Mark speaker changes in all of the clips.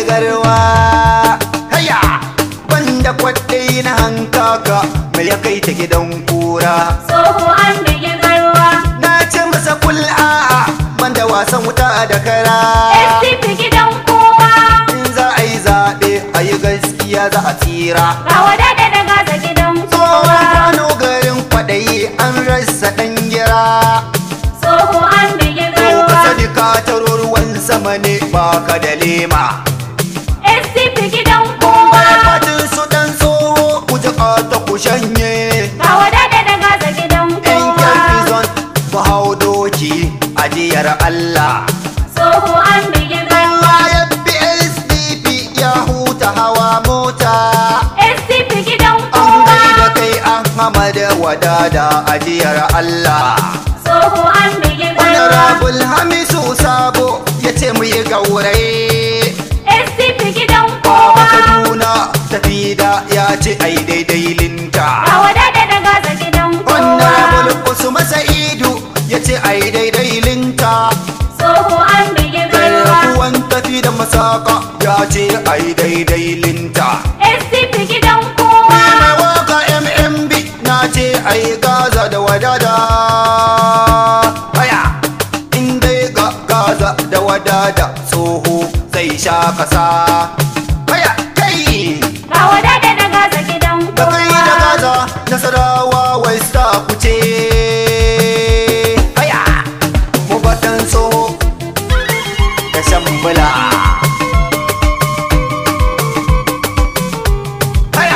Speaker 1: garwa haya banda kwaɗai na hankaka mai ya kai ta gidan kura
Speaker 2: Tsoho an bige garwa.
Speaker 1: na ce masa kul a'a banda wasan wuta da kara
Speaker 2: SDP gidan kowa.
Speaker 1: in za a yi zaɓe a yi gaskiya za a tsira
Speaker 2: Ga wadada da gaza gidan
Speaker 1: tsohon
Speaker 2: kowa.
Speaker 1: kano garin kwaɗayi an rasa ɗan gira
Speaker 2: Tsoho an bige
Speaker 1: ko ka
Speaker 2: garwa.
Speaker 1: sani ka taro ruwan sama ne baka da lema
Speaker 2: SDP gidan kowa.
Speaker 1: fatin su ɗan tsoho ku ji ta ku shanye
Speaker 2: Ga wadada da gaza gidan
Speaker 1: yan
Speaker 2: kowa.
Speaker 1: kyarfizon ku hau doki ajiyar Allah
Speaker 2: Tsoho an bige garwa.
Speaker 1: bayan PSDP ya huta hawa mota
Speaker 2: SDP gidan
Speaker 1: an
Speaker 2: kowa.
Speaker 1: gaida kai Ahmad wadada ajiyar Allah
Speaker 2: Tsoho an bige garwa.
Speaker 1: Honorable Hamisu Sabo ya ce mu yi gauraye
Speaker 2: SDP gidan
Speaker 1: Baba
Speaker 2: kowa.
Speaker 1: Kaduna tafi da ya ce ai daidai linta
Speaker 2: Ga wadada da gaza gidan kowa.
Speaker 1: Honorable Usman Sa'idu ya ce ai daidai linta
Speaker 2: Tsoho an bige garwa.
Speaker 1: Garkuwan tafi da masaka ya ce ai daidai linta
Speaker 2: SDP gidan kowa.
Speaker 1: Mai waka MMB na ce ai gaza da wadada Haya in dai ga gaza da wadada tsoho zai sha kasa Haya kai
Speaker 2: Ga wadada da gaza gidan
Speaker 1: da kai da
Speaker 2: kowa.
Speaker 1: gaza nasarawa wai sta kuce Haya mu batan tsoho da shambula Haya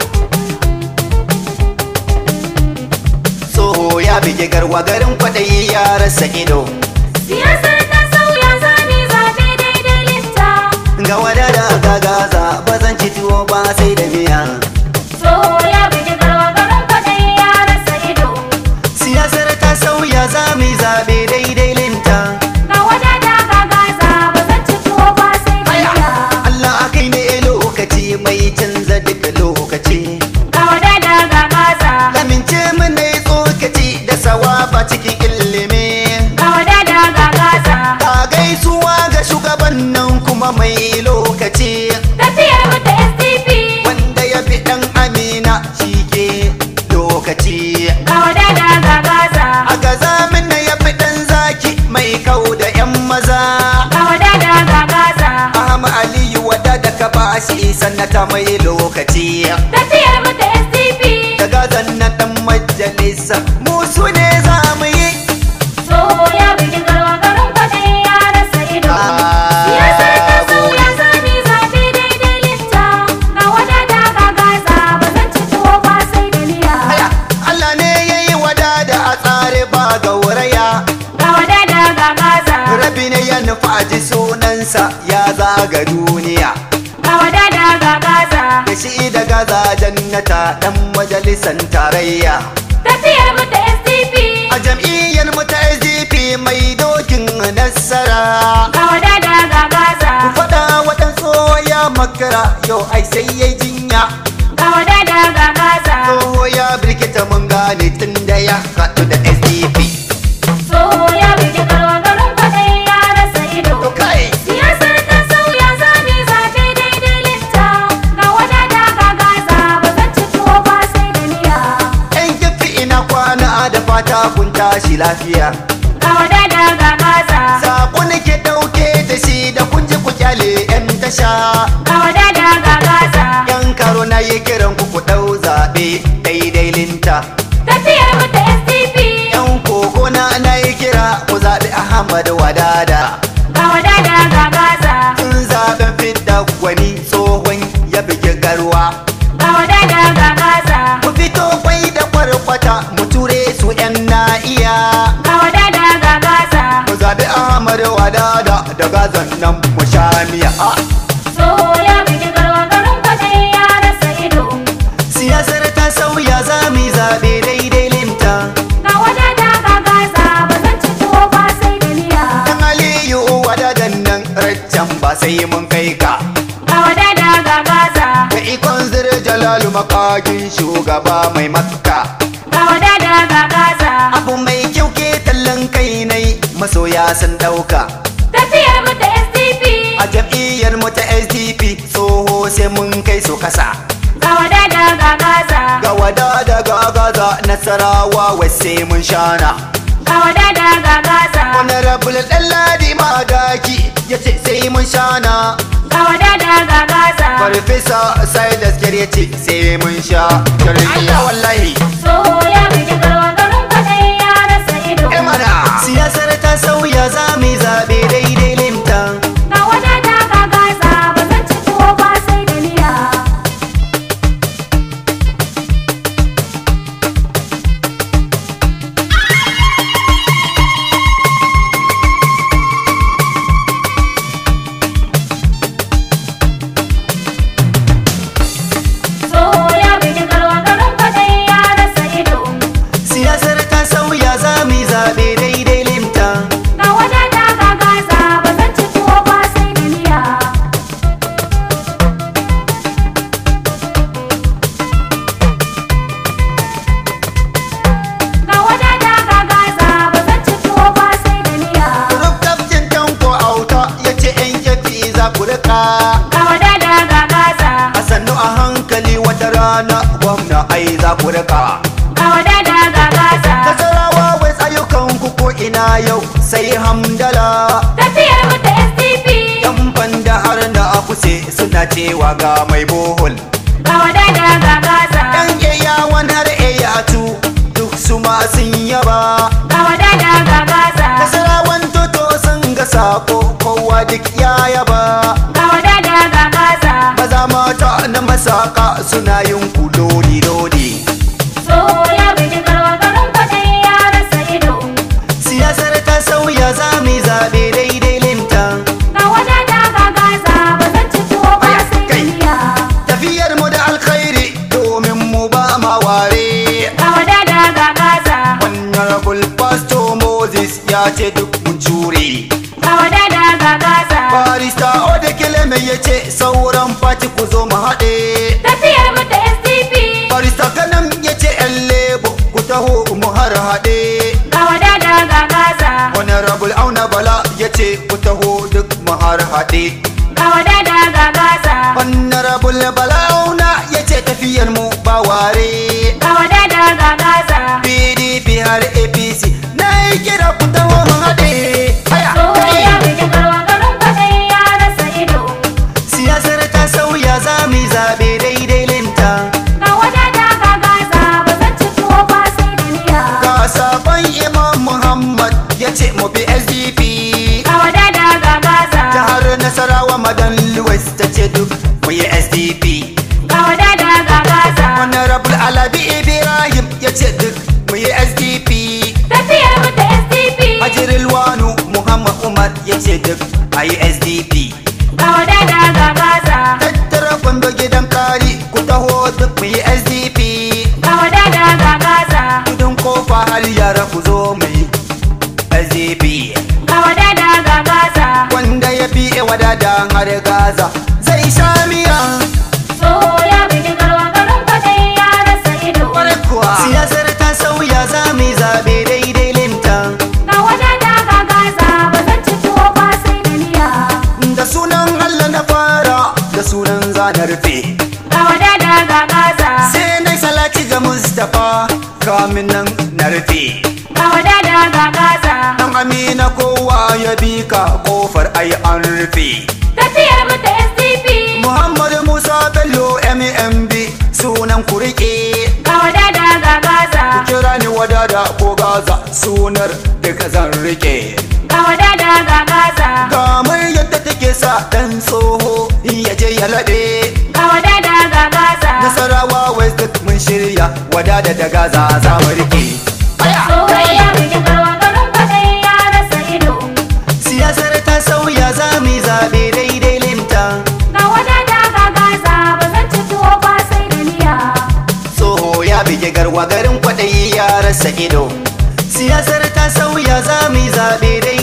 Speaker 1: tsoho ya bige garwa garin kwaɗayi ya rasa ido
Speaker 2: Siyasar ta sauya zami zaɓe daidai linta.
Speaker 1: ga wadada ga gaza ba zan ci tuwo ba sai da miya
Speaker 2: Tsoho ya bugi garwa garin kwaɗayi ya rasa ido.
Speaker 1: siyasar ta sauya za mu yi zaɓe daidai linta
Speaker 2: Ga wadada ga gaza ba zan ci tuwo ba sai da miya.
Speaker 1: Allah akai ne lokaci mai canza duka lokaci
Speaker 2: Ga wadada ga gaza.
Speaker 1: lamince mu ne tsokaci da sawaba cikin ilimi
Speaker 2: Ga wadada ga gaza.
Speaker 1: ka gaisuwa ga shugaban nan kuma mai lokaci
Speaker 2: Tafiyar mu ta SDP.
Speaker 1: wanda ya fi ɗan amina shi ke lokaci
Speaker 2: Ga wadada ga gaza.
Speaker 1: a gaza na ya fi ɗan zaki mai kau da 'yan maza
Speaker 2: Ga wadada ga gaza.
Speaker 1: Ahmad Aliyu wada da ka bashi sannata mai lokaci
Speaker 2: Tafiyar mu ta SDP.
Speaker 1: da gazan na ɗan majalisa musu ne za mu yi
Speaker 2: Tsoho ya bugi garwa garin kwaɗayi ya rasa ido. Siyasar ta sauya zami zaɓe daidai linta. Ga wadada ga gaza ba zan ci tuwo ba sai da miya.
Speaker 1: Aya, Allah ne ya yi wada da a tsare ba gauraya
Speaker 2: Ga wadada ga gaza.
Speaker 1: rabi ne ya nufa a ji sunansa ya zaga duniya
Speaker 2: Ga wadada ga gaza.
Speaker 1: da shi da gaza jannata ɗan majalisan tarayya
Speaker 2: Tafiyar mu ta SDP.
Speaker 1: a jam'iyyar mu ta SDP mai dokin nasara
Speaker 2: Ga wadada ga gaza.
Speaker 1: ku faɗa waɗansu ya makara yau ai sai ya jinya
Speaker 2: Ga wadada ga gaza.
Speaker 1: tsoho ya birkita mun gane tun da ya haɗu da SDP
Speaker 2: Tsoho ya bugi garwa garin kwaɗayi ya rasa ido.
Speaker 1: to kai
Speaker 2: Siyasar ta sauya zami zaɓe daidai linta. Ga wadada ga gaza ba zan ci tuwo ba sai da miya.
Speaker 1: yan kifi ina kwana da fata kun tashi lafiya
Speaker 2: Ga wadada ga gaza.
Speaker 1: Sako nake ɗauke da shi da kun ji ku kyale 'yan tasha
Speaker 2: Ga wadada ga gaza.
Speaker 1: Yan karo na yi kiran ku ku ɗau zaɓe daidai linta
Speaker 2: Tafiyar mu ta SDP.
Speaker 1: Yan koko na na yi kira ku zaɓi Ahmad Wadada
Speaker 2: Ga wadada ga gaza.
Speaker 1: Tun zaɓen fidda gwani tsohon ya bigi garwa
Speaker 2: Ga wadada ga gaza.
Speaker 1: Ku fito kwai da kwarkwata mu ture su 'yan na iya
Speaker 2: Ga wadada ga gaza.
Speaker 1: Mu zaɓi Ahmad Wadada da gazan nan mu sha miya Ah,
Speaker 2: Tsoho ya bugi garwa garin kwaɗayi ya rasa ido.
Speaker 1: Siyasar ta sauya za mu yi zaɓe daidai linta
Speaker 2: Ga wadada ga gaza ba zan ci tuwo ba sai da miya.
Speaker 1: Dan Aliyu wadadan nan raccan ba sai mun kai ka
Speaker 2: Ga wadada ga gaza.
Speaker 1: Ga ikon zir jalalu makagin shugaba mai makka
Speaker 2: Ga wadada ga gaza.
Speaker 1: Abu mai masoya sun dauka
Speaker 2: Tafiyar mu ta SDP.
Speaker 1: a a jam'iyyar mu ta SDP tsoho sai mun kai su kasa
Speaker 2: ga wadada ga gaza
Speaker 1: ga wada da gagaza nasarawa wai sai mun shana
Speaker 2: ga wadada ga gaza
Speaker 1: honorable ɗanladi madaki ya ce sai mun shana
Speaker 2: ga wadada ga gaza
Speaker 1: farfesa silas ya ce sai mun sha Allah wallahi
Speaker 2: tsoho ya bugi garwa garin kwaɗayi ya rasa ido
Speaker 1: Eh mana siyasar ta sauya za mu yi zaɓe daidai linta
Speaker 2: ga wadada ga gaza ba zan ci tuwo ba sai da miya tsoho ya bugi garwa garin kwaɗayi ya rasa ido
Speaker 1: siyasar ta sauya za mu yi zaɓe daidai linta
Speaker 2: ga wadada ga gaza ba zan ci tuwo ba sai da miya ga wadada ga gaza ba zan ci tuwo ba sai da miya
Speaker 1: rubtabcin tanko auta ya ce yan yafi za ku rika
Speaker 2: ga wadada ga gaza
Speaker 1: a sannu a hankali wata rana gwamna ai za ku rika
Speaker 2: ga wadada ga gaza
Speaker 1: nasarawa wai tsayukan ku ko ina yau sai hamdala
Speaker 2: tafiyar mu ta SDP
Speaker 1: yan banda har na akuse suna cewa ga mai bohol
Speaker 2: ga wadada ga gaza
Speaker 1: yan yayawan har eyatu duk su ma sun yaba
Speaker 2: ga wadada ga gaza
Speaker 1: nasarawan toto sun ga sako kowa duk ya yaba
Speaker 2: ga wadada ga gaza
Speaker 1: maza mata na masaka suna yin kulodi lodi
Speaker 2: tsoho ya bugi garwa garin kwaɗayi ya rasa ido
Speaker 1: siyasar ta sauya za mu yi zaɓe daidai linta
Speaker 2: ga wadada ga gaza ba zan ci tuwo ba
Speaker 1: Aya,
Speaker 2: sai da
Speaker 1: kai.
Speaker 2: miya
Speaker 1: tafiyar mu da alkhairi domin mu ba ma ware
Speaker 2: ga wadada ga gaza
Speaker 1: honorable pastor moses ya ce duk mun cure
Speaker 2: ga wadada ga gaza
Speaker 1: barista odekele mai ya ce sauran fati ku zo mu haɗe
Speaker 2: tafiyar mu ta SDP
Speaker 1: barista kanan ya ce yan lebo ku taho mu har haɗe
Speaker 2: ga wadada ga gaza
Speaker 1: honorable auna bala ya ce ku taho duk mu har haɗe
Speaker 2: ga wadada ga gaza
Speaker 1: honorable bala auna ya ce tafiyar mu ba ware
Speaker 2: ga wadada ga gaza
Speaker 1: pdp har apc na yi kira ku taho mu haɗe Aya,
Speaker 2: tsoho
Speaker 1: kai.
Speaker 2: ya bugi garwa garin kwaɗayi ya rasa ido
Speaker 1: siyasar ta sauya za mu yi zaɓe daidai linta
Speaker 2: ga wadada ga gaza ba zan ci tuwo ba sai da miya
Speaker 1: ga sabon imam muhammad ya ce mu bi sdp
Speaker 2: ga wadada ga gaza
Speaker 1: jihar nasarawa madan lewis ta ce duk mu yi sdp
Speaker 2: ga wadada ga gaza
Speaker 1: honorable alabi ibrahim ya ce duk mu yi sdp
Speaker 2: tafiyar mu ta SDP
Speaker 1: hajiril wanu muhammad umar ya ce duk a yi sdp
Speaker 2: ga wadada ga gaza
Speaker 1: tattara kwando gidan kari ku taho duk mu yi sdp
Speaker 2: ga wadada ga gaza
Speaker 1: kudin kofa har yara ku zo mu yi sdp
Speaker 2: ga wadada ga gaza
Speaker 1: wanda ya fi wadada har gaza zai sha miya
Speaker 2: tsoho ya bugi garwa garin kwaɗayi ya rasa ido
Speaker 1: kwarai kuwa siyasar ta sauya za mu yi zaɓe daidai linta
Speaker 2: ga wadada ga gaza ba zan ci tuwo ba sai da miya
Speaker 1: da sunan allah na fara da sunan zanar rufe
Speaker 2: ga wadada ga gaza
Speaker 1: sai na salati ga mustapha kamin nan na rufe
Speaker 2: ga wadada ga gaza
Speaker 1: dan amina kowa ya bi ka kofar ai an rufe
Speaker 2: tafiyar mu ta SDP
Speaker 1: muhammad musa bello mmb sunan ku rike
Speaker 2: ga wadada ga gaza
Speaker 1: kira ni wadada ko gaza sunar duka zan rike
Speaker 2: ga wadada ga gaza
Speaker 1: kamar yadda take sa dan tsoho ya je ya laɗe
Speaker 2: ga wadada ga gaza
Speaker 1: nasarawa west duk mun shirya wadada da gaza za mu rike
Speaker 2: tsoho ya bugi garwa garin kwaɗayi ya rasa ido
Speaker 1: siyasar ta sauya za mu yi zaɓe daidai linta
Speaker 2: ga wadada ga gaza ba zan ci tuwo ba sai da miya
Speaker 1: tsoho ya bige garwa garin kwaɗayi ya rasa ido siyasar ta sauya za mu yi zaɓe daidai